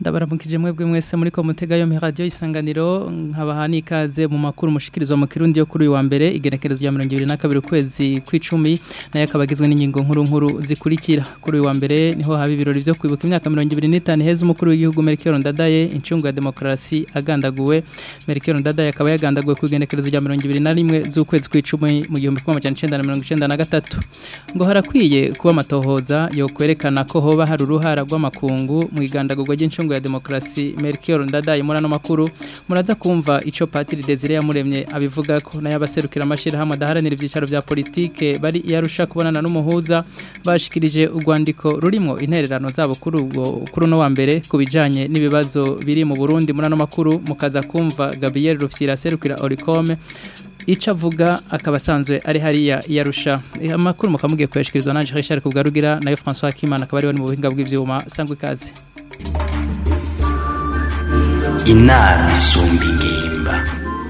ndabaramukije mwebwe mwese muri ko mutega yo radio isanganiro nkabaha nikaze mu makuru mushikirizwa mu kirundi yo kuri uyu wa mbere igenekerezo ya 2022 kwezi kw'icumi naye akabagizwe n'ingingo nkuru nkuru zikurikira kuri uyu wa mbere niho haba ibirori byo kwibuka imyaka 25 heza umukuru w'igihugu Melchior Ndadaye incungu ya demokrasi agandaguwe Melchior Ndadaye akaba yagandaguwe ku igenekerezo rya 21 z'ukwezi kw'icumi mu 1993 ngo harakwiye kuba amatohoza yo kwerekana ko hoba hari uruhara rw'amakungu mu igandagurwa ry'incungu ya demokrasi Melchior Ndadaye muri ano makuru muraza kumva ico Patiri Desire yamuremye abivuga ko nayo abaserukira amashira hamwe adaharanira ibyicaro bya politike bari yarusha kubonana n'umuhuza bashikirije urwandiko rurimo intererano zabo kuri ubwo kuri no wa mbere kubijanye n'ibibazo biri mu Burundi muri ano makuru mukaza kumva Gabriel Rufyira serukira Oricome Ica avuga akaba asanzwe ari hariya yarusha amakuru mukamugiye kuyashikirizwa nanje Richard Kubgarugira nayo François Kimana akaba ari mu buhinga bw'ivyuma sangwe ikaze inama isumba ingimba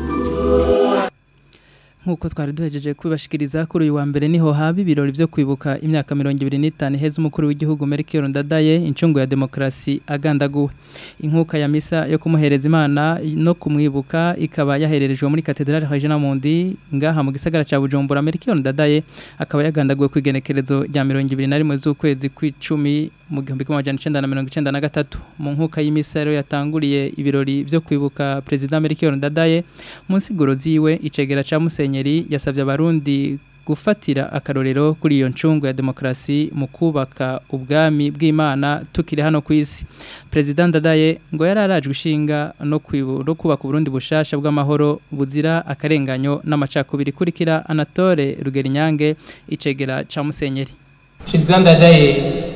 nkuko twari duhejeje kubashikiriza kuri uyu wa mbere niho haba ibirori byo kwibuka imyaka 25 heza umukuru w'igihugu Melchior Ndadaye incungu ya demokrasi agandaguwe inkuka ya misa yo kumuhereza imana no kumwibuka ikaba yahererejwe muri Cathedrale Regina Mundi ngaha mu gisagara ca Bujumbura Melchior Ndadaye akaba yagandaguwe ku igenekerezo rya 21 z'ukwezi kw'icumi mu gihumbi kimwe amajana icenda na mirongo icenda na gatatu mu nkuka y'imisa rero yatanguriye ibirori byo kwibuka perezida Melchior Ndadaye mu nsiguro ziwe icegera ca Musenyeri yasabye abarundi gufatira akarorero kuri iyo ncungu ya demokrasi mu kubaka ubwami bw'Imana tukiri hano ku isi President Ndadaye ngo yararajwe ishinga no kwiburo kubaka Burundi bushasha bw'amahoro buzira akarenganyo n'amacakubiri kurikira Anatole Rugerinyange icegera ca Musenyeri President Ndadaye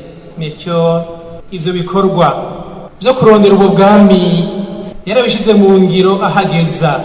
nicyo ivyo bikorwa byo kurondera ubwo bwami yarabishize mu ngiro ahageza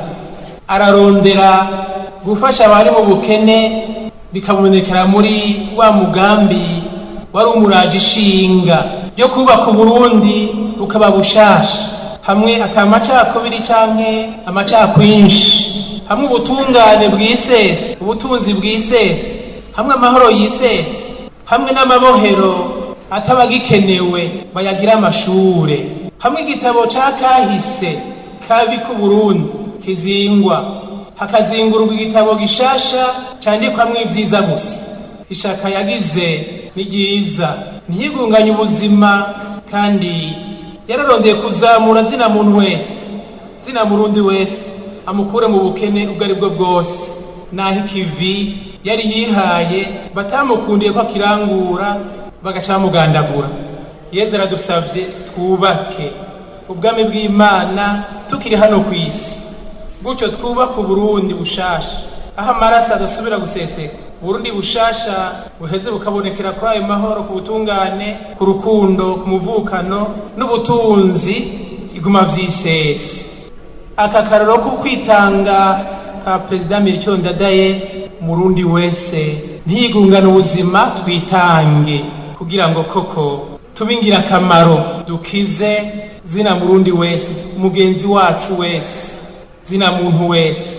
ararondera gufasha abari mu bukene bikabonekera muri wa mugambi wari umuraje ishinga yo kubaka uburundi bukaba bushasha hamwe atamacakubiri canke amacakwinshi hamwe ubutungane bwisese ubutunzi bwisese hamwe amahoro yisese hamwe n'amabohero atabagikenewe bayagira amashure hamwe igitabo ca kahise kabi ku Burundi kizingwa hakazingurwa igitabo gishasha candikwamwo ivyiza gusa ishaka yagize ni ryiza ntiyigunganye ubuzima kandi yararondeye kuzamura zina muntu wese zina murundi wese amukure mu bukene ubwo ari bwo bwose naho ikivi yari yihaye batamukundiye ko akirangura bagaca bamugandagura yezu aradusabye twubake ubwami bw'imana tukiri hano ku isi gutyo twubake uburundi bushasha aho amaraso adasubira guseseka uburundi bushasha buheze bukabonekera kuri ayo mahoro ku butungane ku rukundo ku muvukano n'ubutunzi iguma vy'isesi aka karoro ko kwitanga ka perezida Melchior Ndadaye murundi wese ntiyigungana ubuzima twitange kugira ngo koko tube ingirakamaro dukize zina murundi wese mugenzi wacu wese zina muntu wese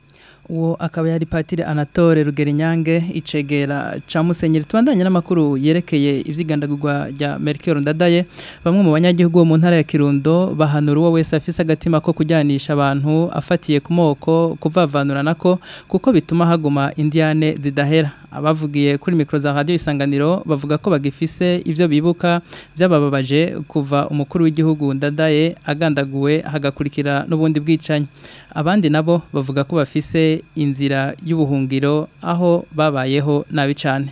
uwo akaba yari patire anatole rugerinyange icegera ca musenyeri tubandanye n'amakuru yerekeye ivyigandagurwa rya Melchior Ndadaye bamwe mu banyagihugu bo mu ntara ya Kirundo bahanura uwo wese afise agatima ko kujyanisha abantu afatiye ku moko kuvavanura nako kuko bituma haguma indiane zidahera abavugiye kuri mikro za radio isanganiro bavuga ko bagifise ivyo bibuka byabababaje kuva umukuru w'igihugu Ndadaye agandaguwe hagakurikira n'ubundi bwicanyi abandi nabo bavuga ko bafise inzira y'ubuhungiro aho babayeho nabi cyane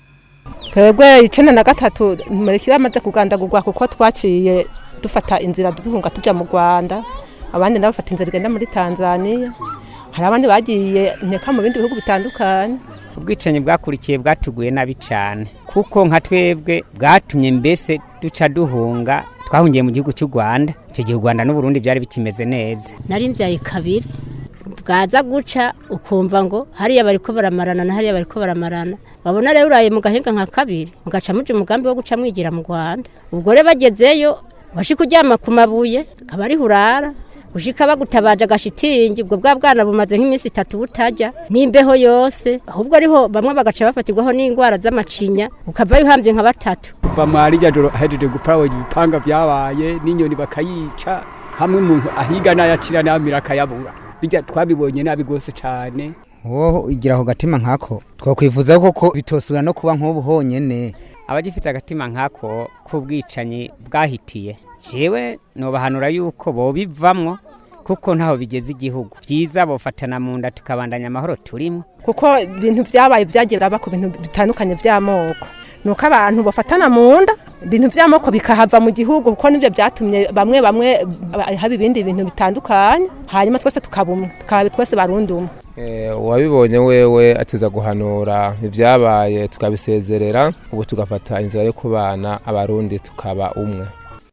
twebwe icyenda na gatatu mureke bamaze kugandagurwa kuko twaciye dufata inzira duhunga tujya mu rwanda abandi nabo bafata inzira igenda muri tanzania hari abandi bagiye nteka mu bindi bihugu bitandukanye ubwicanyi bwakurikiye bwatuguye nabi cyane kuko nka twebwe bwatumye mbese duca duhunga twahungiye mu gihugu cy'u rwanda icyo gihe u rwanda n'uburundi byari bikimeze neza nari mbyaye kabiri bwaza guca ukumva ngo hariya bari ko baramarana na hariya bari ko baramarana wabona rero uraye mu gahinga nka kabiri mugaca muja umugambi wo guca mwigira mu rwanda ubwo rero bagezeyo washi kuryama ku mabuye akaba ariho urara ushika bagutabaje agashitingi ubwo bwa bwana bumaze nk'iminsi itatu butajya n'imbeho yose ahubwo ariho bamwe bagaca bafatirwaho n'indwara z'amacinya ukavayo uhambye nka batatu kuva mwari rya joro ahejeje gupara ibipanga byabaye n'inyoni bakayica hamwe umuntu ahiga n'ayacira n'amira akayabura bijya twabibonye nabi rwose cyane wowe igira ako gatima nkako twakwifuza koko bitosubira no kuba nk'ubu honyine abagifite agatima nk'ako k'ubwicanyi bwahitiye jewe nobahanura yuko bobivamwo kuko ntaho bigeze igihugu byiza bofatana mu nda tukabandanya amahoro turimo kuko ibintu byabaye byagiye biraba ku bintu bitandukanye by'amoko ni uko abantu bafatana mu nda ibintu by'amoko bikahava mu gihugu kuko nibyo byatumye bamwe bamwe haba ibindi bintu bitandukanye hanyuma twese tukaba umwe tukaba twese barundi umwe uwabibonye wewe ateza guhanura ibyabaye tukabisezerera ubu tugafata inzira yo kubana abarundi tukaba umwe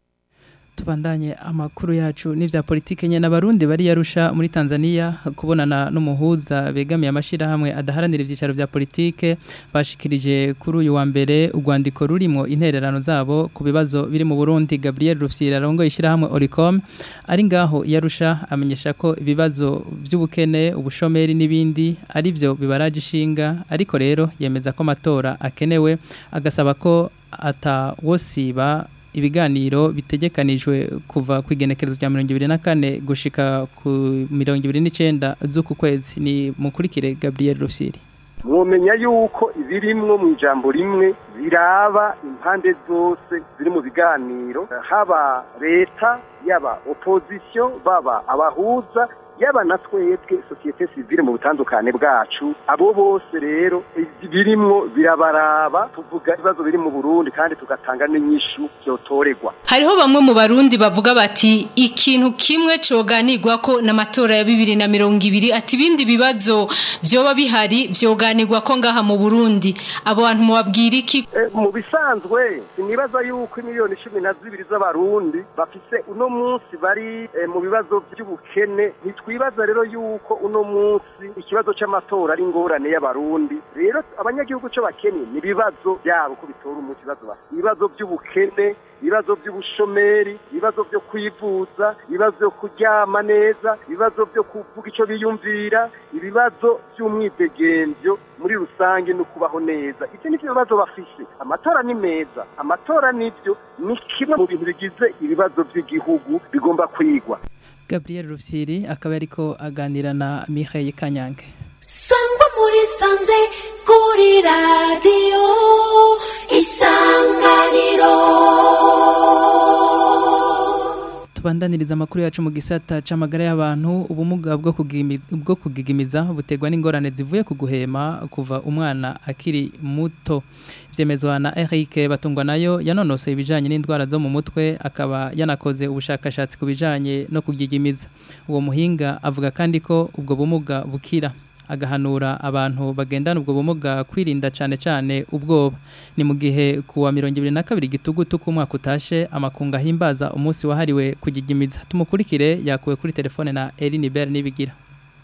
tubandanye amakuru yacu n'ivya politike nyene abarundi bari yarusha muri Tanzania kubonana n'umuhuza begamiye amashirahamwe adaharanira ivyicaro vya politike bashikirije kuri uyu wa mbere urwandiko rurimo intererano zabo ku bibazo biri mu Burundi Gabriel Rufyira rongo ishirahamwe Oricom ari ngaho yarusha amenyesha ko ibibazo by'ubukene ubushomeri n'ibindi ari byo bibaraje ishinga ariko rero yemeza ko amatora akenewe agasaba ko atawosiba ibiganiro bitegekanijwe kuva ku igenekerezo rya mirongo ibiri na kane gushika ku mirongo ibiri n'icyenda z'uku kwezi ni mukurikire Gabriel Rusiri mwomenya yuko ibirimwo mu ijambo rimwe biraba impande zose ziri mu biganiro haba leta yaba opozisiyo baba abahuza yaba na twebwe sosiyete sivile mu butandukane bwacu abo bose rero birimwo birabaraba tuvuga ibibazo biri mu Burundi kandi tugatanga n'inyishu byotorerwa hariho bamwe mu barundi bavuga bati ikintu kimwe coganirwa ko n'amatora ya bibiri na mirongo ibiri ati ibindi bibazo vyoba bihari vyoganirwa ko ngaha mu Burundi abo bantu mubabwira iki e, mu bisanzwe sinibaza yuko miliyoni cumi na zibiri z'abarundi bafise uno munsi bari e, mu bibazo by'ubukene twibaza rero yuko uno munsi ikibazo cy'amatora ari ingorane y'abarundi rero abanyagihugu cyo bakeneye ni ibibazo byabo ko bitora umuti ibibazo bafite ibibazo by'ubukene ibibazo by'ubushomeri ibibazo byo kwivuza ibibazo byo kuryama neza ibibazo byo kuvuga icyo biyumvira ibibazo by'umwidegemvyo muri rusange no kubaho neza ibyo ni bibazo bafise amatora ni meza amatora nibyo ni kimwe mu bintu bigize ibibazo by'igihugu bigomba kwigwa Gabriel Rufsiri akaba ariko aganira na Mihaye Kanyange Sangwa muri sanze kuri radio isanganiro tubandaniriza amakuru yacu mu gisata c'amagara y'abantu ubumuga bwo bwo kugigimiza butegwa n'ingorane zivuye ku guhema kuva umwana akiri muto vyemezwa na Eric batungwa nayo yanonose ibijanye n'indwara zo mu mutwe akaba yanakoze ubushakashatsi ku bijanye no kugigimiza uwo muhinga avuga kandi ko ubwo bumuga bukira agahanura abantu bagendana ubwo bumuga kwirinda cyane cyane ubwoba ni mu gihe kuwa mirongo ibiri na kabiri gitugutu k'umwaka utashe amakunga ahimbaza umunsi wahariwe kugigimiza tumukurikire yakuwe kuri telefone na Eline Bell nibigira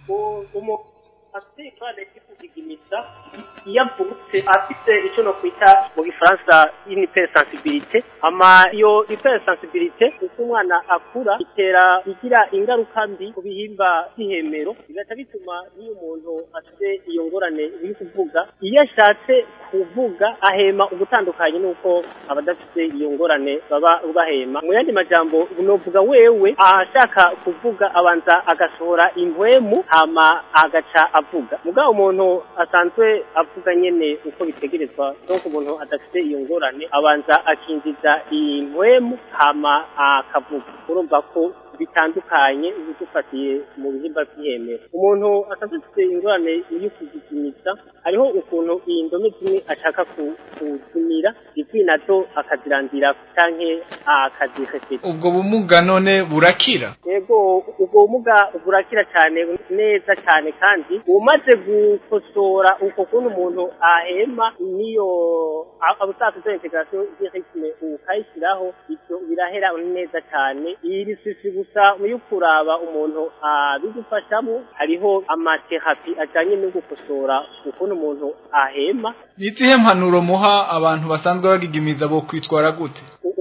iyo avutse afite icyo no kwita mu gifaransa hypersensibilité ama iyo hypersensibilité uko umwana akura itera igira ingaruka mbi ku bihimba by'ihemero bigaca bituma iyo umuntu afite iyo ngorane iri kuvuga iyo ashatse kuvuga ahema ugutandukanye n'uko abadafite iyo ngorane baba bahema mu yandi majambo unovuga wewe ahashaka kuvuga abanza agasohora impwemu hama agaca avuga mugabo umuntu asanzwe avuga nyene uko bitegerezwa donc umuntu adafite iyo ngorane abanza akinjiza impwemu hama akavuga urumva ko bitandukanye dufatiye mu bihimba by'ihemero umuntu asanzwe afite ingorane yo kuzipimisa hariho ukuntu iyi ndome zimwe ashaka kuzimira izindi nazo akazirandira canke akazihesera ubwo bumuga none burakira yego ubwo bumuga burakira cyane neza cyane kandi umaze gukosora uko kuntu umuntu ahema niyo abusaka integration y'rythme ukayishyiraho ivyo birahera neza cyane iri sisi gusa muri kuraba umuntu abigufashamo hariho amaterapi ajanye no gukosora ukuntu umuntu ahema ni izihe mpanuro muha abantu basanzwe bagigimiza bo kwitwara gute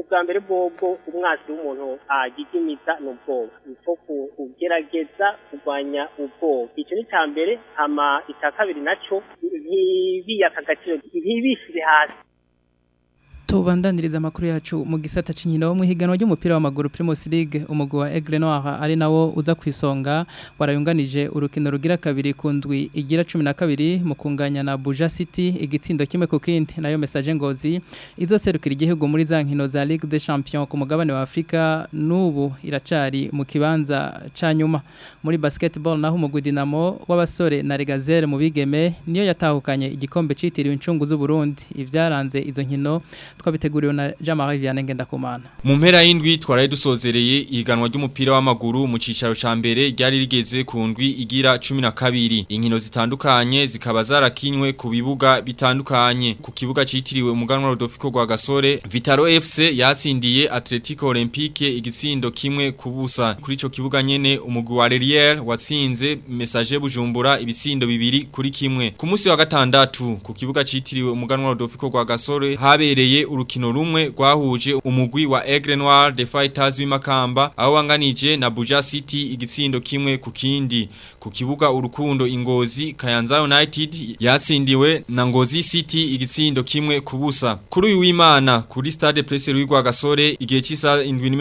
ubwa mbere bwobwo umwasi w'umuntu agigimiza ni ubwoba niko kugerageza kurwanya ubwoba icyo ni icya mbere hama icya kabiri nacyo ntibiyaka agaciro ntibishyire hasi tubandaniriza amakuru yacu mu gisata cy'inkino mu higanwa ry'umupira w'amaguru Primus League umugwi wa Aigle Noir ari nawo uza kwisonga warayunganije urukino rugira kabiri ku ndwi igira 12 mu kunganya na Buja City igitsindo kimwe ku kindi nayo message ngozi izoserukira igihugu muri za nkino za Ligue des Champions ku mugabane wa Afrika nubu iracari mu kibanza ca nyuma muri basketball naho umugwi Dinamo w'abasore na Regazere mu bigeme niyo yatahukanye igikombe citiriwe incungu z'u Burundi ivyaranze izo nkino twabiteguriwe na Jean-Marie Vianney Ngendakumana mu mpera y'indwi twaraye dusozereye ihiganwa ry'umupira w'amaguru mu cicaro ca mbere ryari rigeze ku ndwi igira 12 inkino zitandukanye zikaba zarakinywe ku bibuga bitandukanye ku kibuga citiriwe umuganwa Rodolfo Rwagasore Vitaro FC yatsindiye Atletico Olympique igitsindo kimwe kubusa kuri ico kibuga nyene umugwi wa Relier watsinze Message Bujumbura ibisindo bibiri kuri kimwe ku munsi wa gatandatu ku kibuga citiriwe umuganwa Rodolfo Rwagasore habereye urukino rumwe rwahuje umugwi wa Aigle Noir The Fighters w'imakamba aho wanganije na Buja City igitsindo kimwe ku kindi ku kibuga urukundo ingozi Kayanza United yatsindiwe na Ngozi City igitsindo kimwe kubusa kuri uyu w'Imana kuri Stade Presse Rwigwa Gasore igihe cy'isa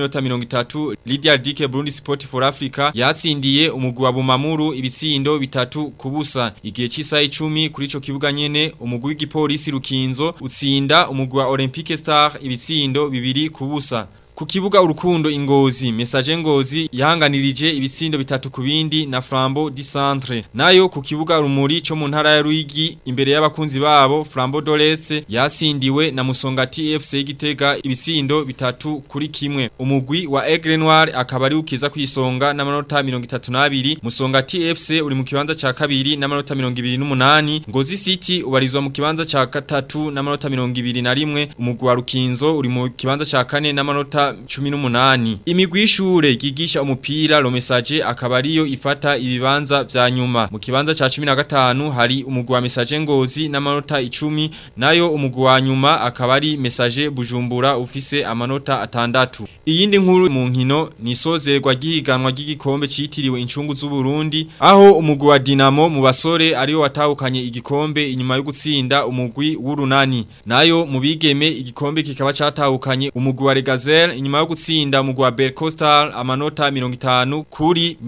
7:30 Lydia Dike Burundi Sport for Africa yatsindiye umugwi wa Bumamuru ibitsindo bitatu kubusa igihe cy'isa 10 kuri ico kibuga nyene umugwi w'igipolisi Rukinzo utsinda umugwi wa Olympique Star ibitsindo bibiri kubusa Ku kibuga urukundo ingozi, message ngozi yahanganirije ibitsindo bitatu kubindi na Flambo di Centre. Nayo ku kibuga rumuri cyo mu ntara ya Ruigi imbere y'abakunzi babo Flambo Dolese yatsindiwe na Musongati FC Gitega ibitsindo bitatu kuri kimwe. Umugwi wa Aigle Noir akaba ari ukiza kwisonga n'amanota 32. Musongati FC uri mu kibanza ca kabiri n'amanota 28. Ngozi City ubarizwa mu kibanza ca gatatu n'amanota 21. Umugwi wa Rukinzo uri mu kibanza ca kane n'amanota cumi n'umunani imigwi y'ishure gigisha umupira lo message akaba ariyo ifata ibibanza vya nyuma mu kibanza ca 15 hari umugwi wa message ngozi n'amanota 10 nayo umugwi wa nyuma akaba ari message bujumbura ufise amanota atandatu iyindi nkuru mu nkino ni sozerwa gihiganwa ry'igikombe citiriwe incungu z'u Burundi aho umugwi wa Dinamo mu basore ariyo watahukanye igikombe inyuma yo gutsinda umugwi w'urunani nayo mu bigeme igikombe kikaba catahukanye umugwi wa Regazel inyuma yo gutsinda umugwi wa Bercostal amanota 50 kuri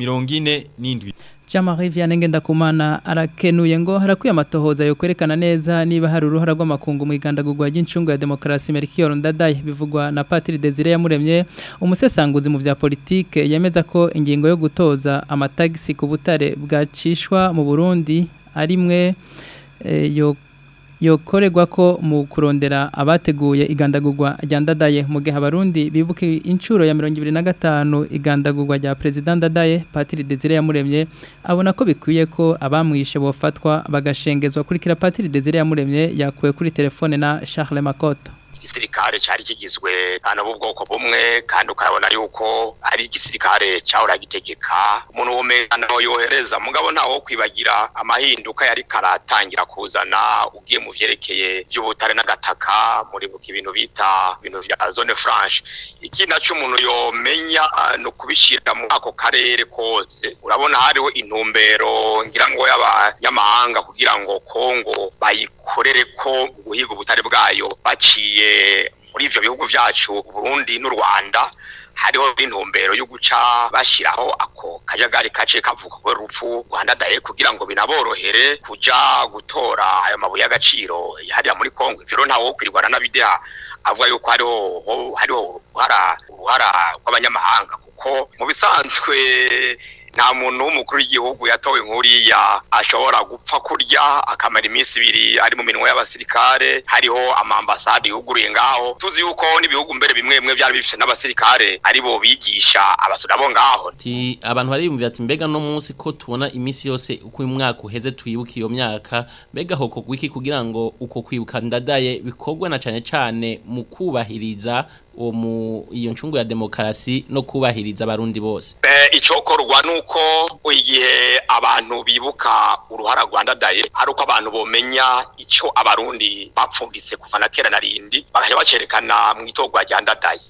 47 Jean-Marie Vianney Ngendakumana arakenuye ngo harakwiye amatohoza yo kwerekana neza niba hari uruhara rw'amakungu mu igandagurwa ry'incungu ya demokarasi Melchior Ndadaye bivugwa na Patri Desire yamuremye umusesanguzi mu vya politike yemeza ko ingingo yo gutoza amatagisi ku butare bwacishwa mu Burundi arimwe e, yo yokorerwa ko mu kurondera abateguye igandagurwa rya ndadaye mu gihe abarundi bibuka inshuro ya mirongo ibiri na gatanu igandagurwa rya perezida ndadaye patiri desire yamuremye abona ko bikwiye ko abamwishe bofatwa bagashengezwa kurikira patiri desire yamuremye yakuwe kuri telefone na Charles Makoto igisirikare cyari kigizwe hano bwoko bumwe kandi ukabona yuko ari igisirikare cyahora gitegeka umuntu wumenya yohereza mugabo ntawo kwibagira amahinduka yari karatangira kuzana ugiye mu vyerekeye by'ubutare n'agataka muri buka ibintu bita ibintu vya zone franche iki naco umuntu yomenya no kubishira mu ako karere kose urabona hariho intumbero ngira ngo y'abanyamahanga kugira ngo Kongo bayikorere ko guhiga ubutare bwayo baciye muri ivyo bihugu vyacu Burundi n'u Rwanda hariho intumbero yo guca bashiraho ako kajagari kace kavuka ko rupfu Rwanda daye kugira ngo binaborohere kuja gutora ayo mabuye y'agaciro hariya muri Kongo ivyo ntawo kwirwana n'abideha avuga yuko hariho hariho uruhara uruhara rw'abanyamahanga kuko mu bisanzwe nta muntu w'umukuru w'igihugu yatowe nk'uriya ashobora gupfa kurya akamara iminsi ibiri ari mu minwe y'abasirikare hariho amambasade yuguruye ngaho tuzi yuko n'ibihugu mbere bimwe bimwe byari bifite n'abasirikare ari bo bigisha abasore bo ngaho abantu bariyumvira ati mbega no munsi ko tubona iminsi yose uko uyu mwaka uheze twibuka iyo myaka mbega hoko gwiki kugira ngo uko kwibuka ndadaye bikorwe na cyane cyane mu kubahiriza uwo mu iyo ncungu ya demokarasi no kubahiriza abarundi bose Eh, icokorwa nuko igihe abantu bibuka uruhara Rwanda daye ari uko abantu bomenya ico abarundi bapfumbitse kuva na kera na rindi bakaja bacerekana mu itorwa rya ndadaye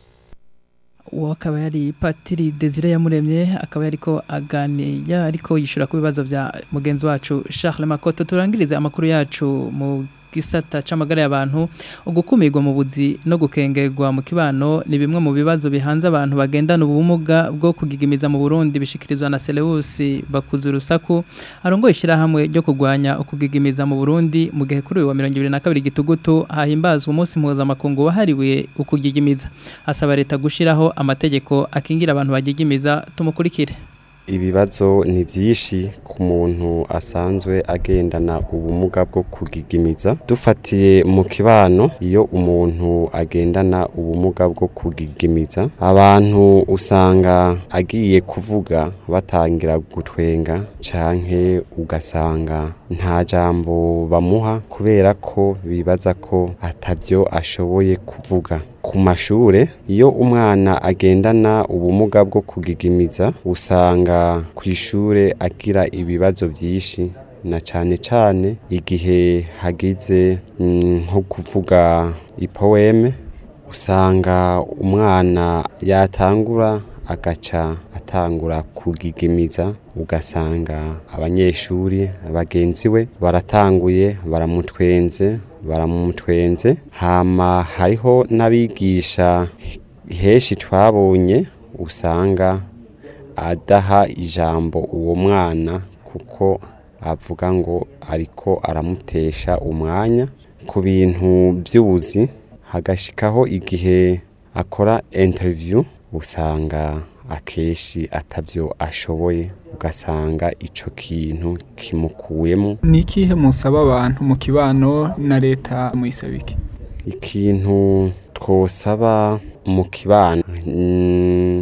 uwo akaba yari patiri desire yamuremye akaba yariko aganira ariko yishura ku bibazo bya mugenzi wacu Charles Makoto turangirize amakuru yacu mu gisata c'amagara y'abantu ugukumirwa mu buzi no gukengerwa mu kibano ni bimwe mu bibazo bihanze abantu bagendana ubumuga bwo kugigimiza mu Burundi bishikirizwa na Seleus bakuza urusaku arongoye ishyirahamwe ryo kurwanya ukugigimiza mu Burundi mu gihe kuri uyu wa 2022 gitugutu hahimbazwa umunsi mpuzamakungu wahariwe ukugigimiza asaba leta gushiraho amategeko akingira abantu bagigimiza tumukurikire ibibazo ni byinshi ku muntu asanzwe agendana ubumuga bwo kugigimiza dufatiye mu kibano iyo umuntu agendana ubumuga bwo kugigimiza abantu usanga agiye kuvuga batangira gutwenga canke ugasanga nta jambo bamuha kubera ko bibaza ko atavyo ashoboye kuvuga ku mashure iyo umwana agendana ubumuga bwo kugigimiza usanga ku ishure agira ibibazo byinshi na cane cane igihe hagize mm, nko kuvuga ipoeme usanga umwana yatangura agaca atangura kugigimiza ugasanga abanyeshuri bagenzi we baratanguye baramutwenze baramutwenze hama hariho n'abigisha henshi twabonye usanga adaha ijambo uwo mwana kuko avuga ngo ariko aramutesha umwanya ku bintu by'ubuzi hagashikaho igihe akora interview usanga akenshi atavyo ashoboye ugasanga ico kintu kimukuyemo ni ikihe musaba abantu mu kibano na leta muyisabike ikintu twosaba mu kibano mm,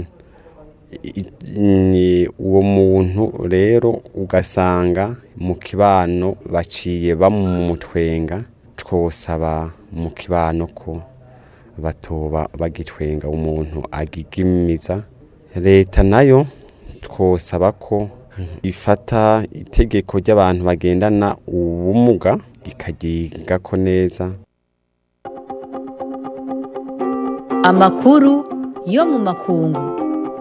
i- ni uwo muntu rero ugasanga mu kibano baciye bamumutwenga twosaba mu kibano ko batoba bagitwenga umuntu agigimiza leta nayo twosaba ko ifata itegeko ry'abantu bagendana ubumuga ikagigako neza amakuru yo mu makungu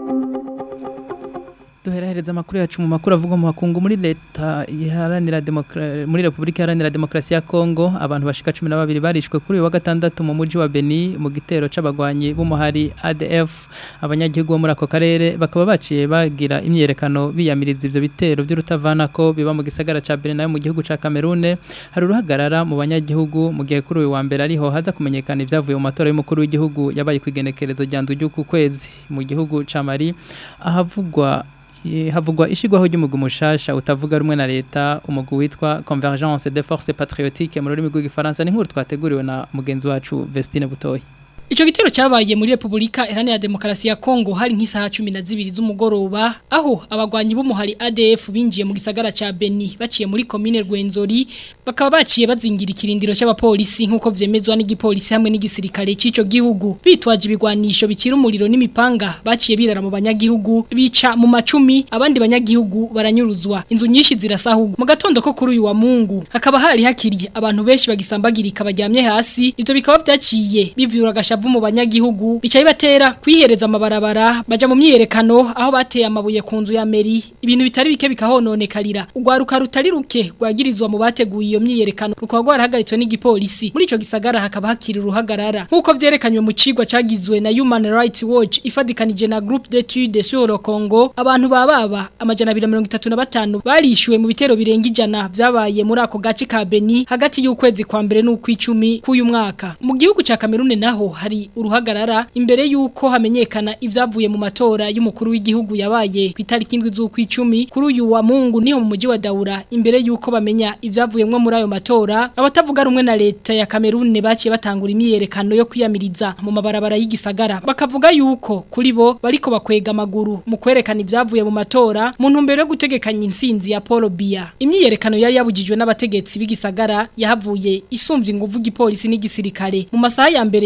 duherahereza amakuru yacu mu makuru avuga mu makungu muri leta iharanira demokra muri Republika Iharanira Demokarasi ya Kongo abantu bashika 12 barishwe kuri uyu wa gatandatu mu muji wa Beni mu gitero c'abagwanyi b'umuhari ADF abanyagihugu bo muri ako karere bakaba baciye bagira imyerekano biyamiriza ivyo bitero by'urutavanako biba mu gisagara ca Beni nayo mu gihugu ca Cameroon hari uruhagarara mu banyagihugu mu gihe kuri uyu wa mbere ariho haza kumenyekana ivyavuye mu matora y'umukuru w'igihugu yabaye kwigenekerezo rya ndujuku kwezi mu gihugu ca Mali ahavugwa Eh, havugwa ishigwaho ry'umugu mushasha utavuga rumwe na leta umugu witwa Convergence des Forces Patriotiques mu rurimi rw'igifaransa ni nkuru twateguriwe na mugenzi wacu Vestine Butoyi Ico gitero cyabaye muri Republika Iharanira Demokarasi ya Kongo hari nk'isaha 12 z'umugoroba aho abagwanyi b'umuhari ADF binjiye mu gisagara ca Beni baciye muri commune Rwenzori bakaba baciye bazingira ikirindiro cy'abapolisi nkuko vyemezwa n'igipolisi hamwe n'igisirikare c'ico gihugu bitwaje ibigwanisho bicira umuriro n'imipanga baciye birara mu banyagihugu bica mu macumi abandi banyagihugu baranyuruzwa inzu nyinshi zirasahugwa mu gatondo ko kuri uyu wa Mungu hakaba hari hakiri abantu benshi bagisambagirika baryamye hasi ivyo bikaba vyaciye bivyura agashavu mu banyagihugu bicaye batera kwihereza amabarabara baja mu myiyerekano aho bateye amabuye ku nzu ya meri ibintu bitari bike bikahononekarira urwaruka rutari ruke rwagirizwa mu bateguye iyo myiyerekano rukaba rwarahagaritswe n'igipolisi muri ico gisagara hakaba hakiri uruhagarara nk'uko vyerekanywe mu cigwa cagizwe na Human Rights Watch ifadikanije na Groupe d'études sur le Congo abantu bababa amajana 235 barishyuwe mu bitero birenga ijana vyabaye muri ako gace ka Beni hagati y'ukwezi kwa mbere n'ukwicumi k'uyu mwaka mu gihugu ca Cameroon naho hari uruhagarara imbere y'uko hamenyekana ibyavuye mu matora y'umukuru w'igihugu yabaye ku itariki indwi z'ukwicumi kuri uyu wa Mungu niho mu mujyi wa Daura imbere y'uko bamenya ibyavuyemwo muri ayo matora abatavuga rumwe na leta ya Cameroon baciye batangura imyiyerekano yo kwiyamiriza mu mabarabara y'igisagara bakavuga yuko kuri bo bariko bakwega amaguru mu kwerekana ibyavuye mu matora mu ntumbero yo gutegekanya insinzi ya Paul Biya imyiyerekano yari yabujijwe n'abategetsi b'igisagara yahavuye isumbye inguvu igipolisi n'igisirikare mu masaha ya mbere y'igitondo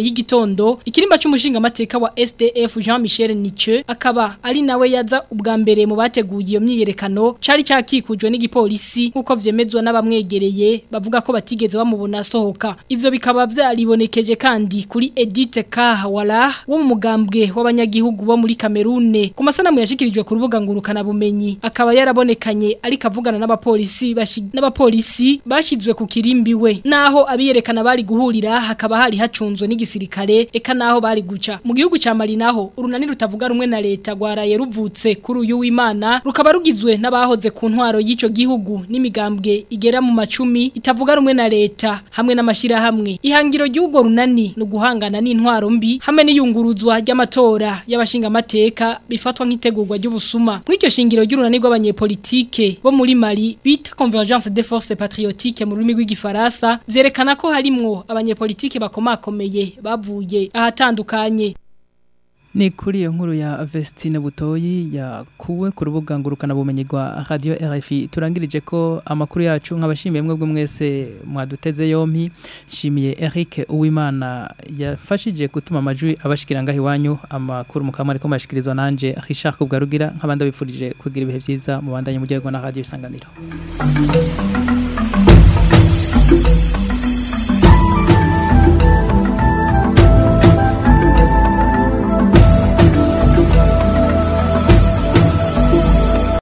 gitondo ikirimba cy'umushinga amateka wa SDF Jean Michel Niche akaba ari nawe yaza ubwa mbere mu bateguye iyo myiyerekano cari cyakikujwe n'igipolisi nkuko vyemezwa n'abamwegereye bavuga ko batigeze bamubona asohoka ivyo bikaba vyaribonekeje kandi kuri Edith Kahawala wo mu mugambwe w'abanyagihugu bo muri Kamerune ku masanamu yashikirijwe ku rubuga ngurukana bumenyi akaba yarabonekanye ariko avugana n'abapolisi n'abapolisi bashizwe ku kirimbi we naho abiyerekana bari guhurira hakaba hari hacunzwe n'igisirikare eka naho bari guca mu gihugu ca Mali naho urunani rutavuga rumwe na leta gwaraye ruvutse kuri uyu w'Imana rukaba rugizwe n'abahoze ku ntwaro y'ico gihugu n'imigambwe igera mu macumi itavuga rumwe na leta hamwe n'amashira hamwe ihangiro ry'ugo runani no guhangana n'intwaro mbi hamwe n'iyunguruzwa ry'amatora y'abashinga amateka bifatwa nk'itegurwa ry'ubusuma mw'iryo shingiro ry'urunani rw'abanyepolitike bo muri Mali bita Convergence des Forces Patriotiques mu rurimi rw'igifaransa vyerekana ko harimwo abanyepolitike bakomakomeye bavuye ahatandukanye Ni kuri iyo nkuru ya Vestine Butoyi yakuwe ku rubuga ngurukana bumenyi rwa Radio RFI turangirije ko amakuru yacu nk'abashimiye mwebwe mwese mwaduteze yompi nshimiye Eric Uwimana yafashije gutuma amajwi abashikira ngaho iwanyu amakuru mukamwe ariko mashikirizwa nanje Richard Kubgarugira nk'abandi bifurije kugira ibihe byiza mu bandanye mu gihe na Radio Isanganiro